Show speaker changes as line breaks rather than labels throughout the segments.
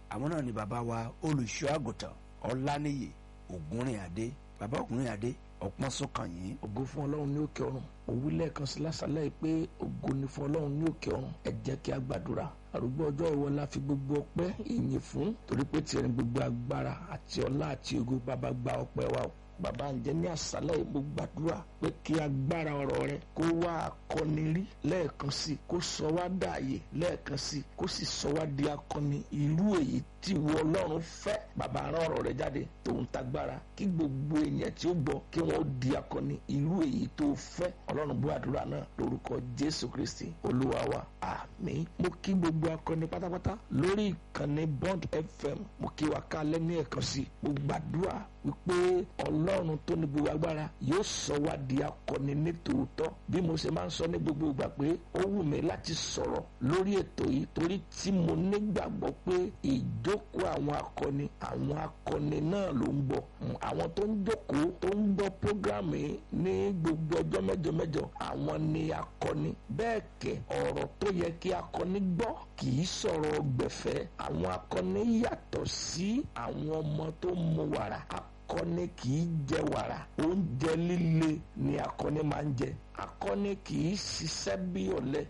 àwọn náà ni bàbá wa olùṣọ́ àgùntàn ọláníyì ògúnrìnàdé bàbá ògúnrìnàdé ọpọ́n sọ́kàn yìí.
ògo fún ọlọ́run ní òkè ọ̀run òwú lẹ́ẹ̀kan sí lásàlẹ̀ yìí pé ògo ni fún ọlọ́run ní òkè ọ̀run ẹ jẹ́ kí a gbàdúrà àrùgbọ́ ọjọ́ ìwọ la fi gbogbo ọpẹ́ ìyìn fún torí pé tiẹ̀ ní gbogbo agbára àti ọlá àti ògo bàbá gba ọpẹ́ wa o bàbá ǹjẹ́ ní àṣálẹ̀ yìí mo gbàdúrà pé kí agbára ọ̀rọ̀ rẹ kó wá akọni rí lẹ́ẹ̀kan sí kó sọ wá dààyè lẹ́ẹ̀kan sí kó sì sọ wá di akọni irú èyí tí ìwọ ọlọ́run fẹ́ bàbá rán ọ̀rọ̀ rẹ jáde tòun tagbára kí gbogbo ènìyàn tí ó gbọ́ kí wọ́n di akọni irú èyí tó fẹ́ ọlọ́run bú àdúrà náà lórúkọ jésù kristi olúwa wa àmín mo kí gbogbo akọni pátápátá lórí ìkànnì bond fm mo kí wa kálẹ̀ ní ẹ̀kan sí mo gbàdúrà wípé ọlọ́run tó ní gbogbo agbára yóò sọ wá di akọni ní tòótọ́ bí mo ṣe máa ń sọ ní gbogbo ìgbà pé ó wù mí láti sọ̀rọ̀ lórí ètò yìí torí tí mo nígbàgbọ́ pé ìjókòó àwọn akọni àwọn akọni náà ló ń gbọ́ àwọn tó ń jókòó tó ń gbọ́ prógrámù yìí ní gbogbo ọjọ́ mẹ́jọ mẹ́jọ àwọn ni akọni bẹ́ẹ̀ kẹ́ ọ̀rọ̀ tó yẹ kí akọni gbọ́ kì í sọ̀rọ̀ gbẹ̀fẹ́ àwọn akọni yàtọ̀ sí àwọn ọmọ tó mu wàrà akọni kì í jẹ wàrà oúnjẹ líle ni akọni máa ń jẹ akọni kì í ṣiṣẹ́ bí ọ̀lẹ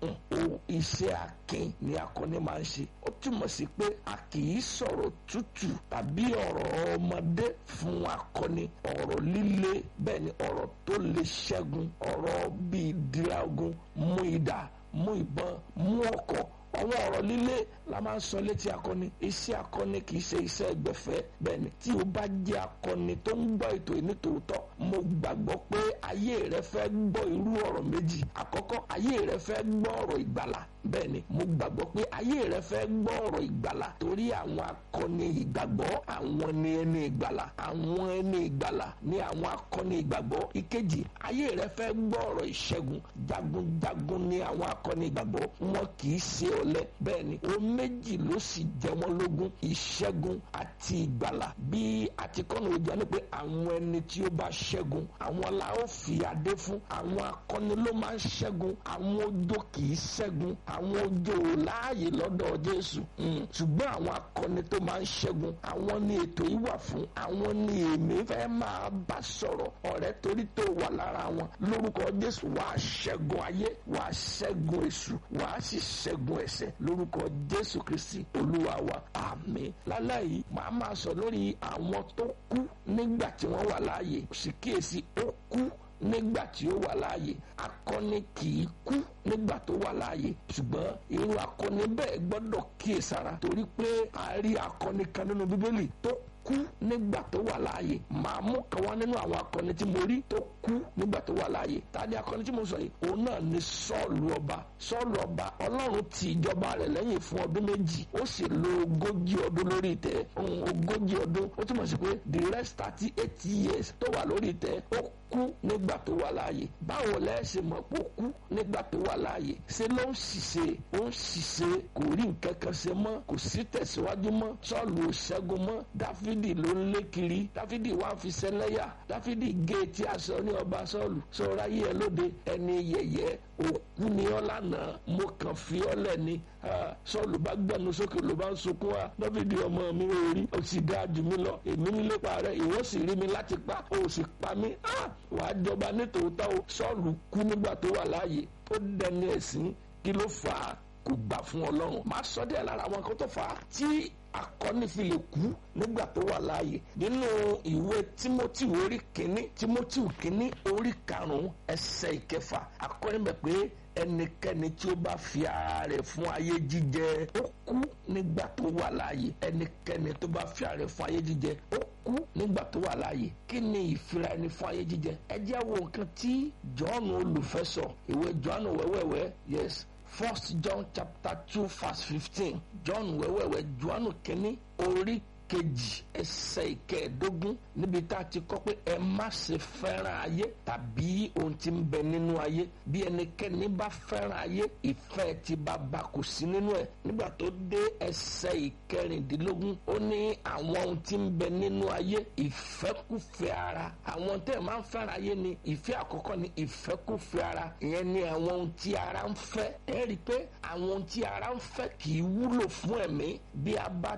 iṣẹ́ akin ni akọni máa ń ṣe ó túmọ̀ sí pé a kì í sọ̀rọ̀ tútù tàbí ọ̀rọ̀ ọmọdé fún akọni ọ̀rọ̀ líle bẹ́ẹ̀ ni ọ̀rọ̀ tó lè ṣẹ́gun ọ̀rọ̀ bíi diragun mú idà mú ìbọn mú ọkọ̀ àwọn ọ̀rọ̀ líle la máa ń sọ létí akọni iṣẹ́ akọni kì í ṣe iṣẹ́ ẹgbẹ̀fẹ́ bẹ́ẹ̀ ni tí o bá jẹ́ akọni tó ń gbọ́ ètò yìí nítòótọ́ mo gbàgbọ́ pé ayé rẹ fẹ́ gbọ́ irú ọ̀rọ̀ méjì àkọ́kọ́ ayé rẹ fẹ́ gbọ́ ọ̀rọ̀ ìgbàlà bẹ́ẹ̀ ni mo gbàgbọ́ pé ayé rẹ fẹ́ gbọ́ ọ̀rọ̀ ìgbàlà torí àwọn akọni ìgbàgbọ́ àwọn ni ẹni ìgbàlà àwọn ẹni ìgbàlà ni àwọn akọni ìgbàgbọ́ ìkejì ayé rẹ fẹ́ gbọ́ ọ̀rọ̀ ìṣẹ́gun jagunjagun ni àwọn akọni ìgbàgbọ́ wọn kì í ṣe ọ̀lẹ bẹ́ẹ̀ ni o méjì ló sì jẹ wọ́n lógún ìṣẹ́gun àti ìgbàlà bí àtikọ́nà ojú ẹni pé àwọn ẹni tí ó bá ṣẹ́gun àwọn la ó fi adé fún àwọn akọni ló máa ń ṣẹ́gun àwọn ojo kì í ṣẹ́gun àwọn ojo ò láàyè lọ́dọ̀ Jésù ṣùgbọ́n àwọn akọni tó máa ń ṣẹ́gun àwọn ni ètò yìí wà fún àwọn ni èmi fẹ́ máa bá sọ̀rọ̀ ọ̀rẹ́ torí tó wà lára wọn lórúkọ Jésù wàá ṣẹ́gun ayé wàá ṣẹ́gun èṣù wàá sì ṣẹ́gun ẹ̀ṣẹ̀ lórúkọ Jésù Kristi Olúwa wa àmín lálẹ́ yìí màá máa sọ lórí àwọn tó kú nígbà tí wọ́n wà láàyè sì kíyèsí ó kú nígbà tí ó wà láàyè akọni kì í kú nígbà tó wà láàyè ṣùgbọ́n irú akọni bẹ́ẹ̀ gbọ́dọ̀ kíyèsára torí pé a rí akọni kan nínú bíbélì tó kú nígbà tó wà láàyè màá mú kan wá nínú àwọn akọni tí mo rí tó kú nígbà tó wà láàyè ta ni akọni tí mo sọ yìí òun náà ni sọ́ọ̀lù ọba sọ́ọ̀lù ọba ọlọ́run ti ìjọba rẹ̀ lẹ́yìn fún ọdún méjì ó sì lo ogójì ọdún lórí ìtẹ́ ogójì ọdún ó túmọ̀ sí pé the rest thirty eight years tó wà lórí ìtẹ́ ó kú nígbà tó wà láàyè báwo lẹ́sìn mọ̀ pé ó kú nígbà tó wà láàyè ṣé ló ń ṣiṣẹ́ ó ń ṣiṣẹ́ kò rí nǹkan kan ṣe mọ́ kò sí tẹ̀síwájú mọ́ sọ́ọ̀lù ò ṣẹ́gun mọ́ dáfídì ló ń lé kiri dáfídì wá fi ṣẹlẹ́yà dáfídì gé etí aṣọ ní ọba sọ́ọ̀lù sọ́ra yí ẹ lóde ẹni yẹ̀yẹ́ òkú ni ọ́ lánàá mo kàn fi ọ́ lẹ̀ ni sọ́ọ̀lù bá gbẹnu sókè ló bá ń sunkún wa dáfídì ọmọ mi ò rí o sì dáa jù mí lọ èmi ń lépa rẹ ìwọ sì rí mi láti pa o sì pa mí wàá jọba nítòótọ́ o sọ́ọ̀lù kú nígbà tó wà láàyè ó dẹni ẹ̀sìn kí ló fà á kò gbà fún ọlọ́run máa sọ díẹ̀ lára àwọn kan tó fà á tí akọni fi lè kú nígbà tó wà láàyè nínú ìwé timothy orí kínní timothy kínní orí karùnún ẹsẹ̀ ìkẹfà akọni bẹ pé ẹnikẹ́ni tí ó bá fi ara rẹ̀ fún ayé jíjẹ ó kú nígbà tó wà láàyè ẹnikẹ́ni tó bá fi ara rẹ̀ fún ayé jíjẹ ó kú nígbà tó wà láàyè kí ni ìfira ẹni fún ayé jíjẹ ẹ jẹ́ wo nǹkan tí jọ́ọ̀nù olùfẹ́ sọ ìwé jọ́ọ̀nù wẹ́wẹ́wẹ́ yes first john chapter two verse fifteen john wẹ́wẹ́wẹ́ johannu kínní orí kejì ẹsẹ̀ ìkẹẹ̀ẹ́dógún níbi tá a ti kọ́ pé ẹ má ṣe fẹ́ràn ayé tàbí ohun tí ń bẹ nínú ayé bí ẹnikẹ́ni bá fẹ́ràn ayé ìfẹ́ ti bàbá kò sí nínú ẹ̀ nígbà tó dé ẹsẹ̀ ìkẹrìndínlógún ó ní àwọn ohun tí ń bẹ nínú ayé ìfẹ́kùfẹ́ ara àwọn tẹ́ ẹ̀ máa ń fẹ́ràn ayé ni ìfẹ́ àkọ́kọ́ ni ìfẹ́kùfẹ́ ara ìyẹn ni àwọn ohun tí ara ń fẹ́ ẹ rí i pé àwọn ohun tí ara ń fẹ́ kì í wúlò fún ẹ̀mí bí a bá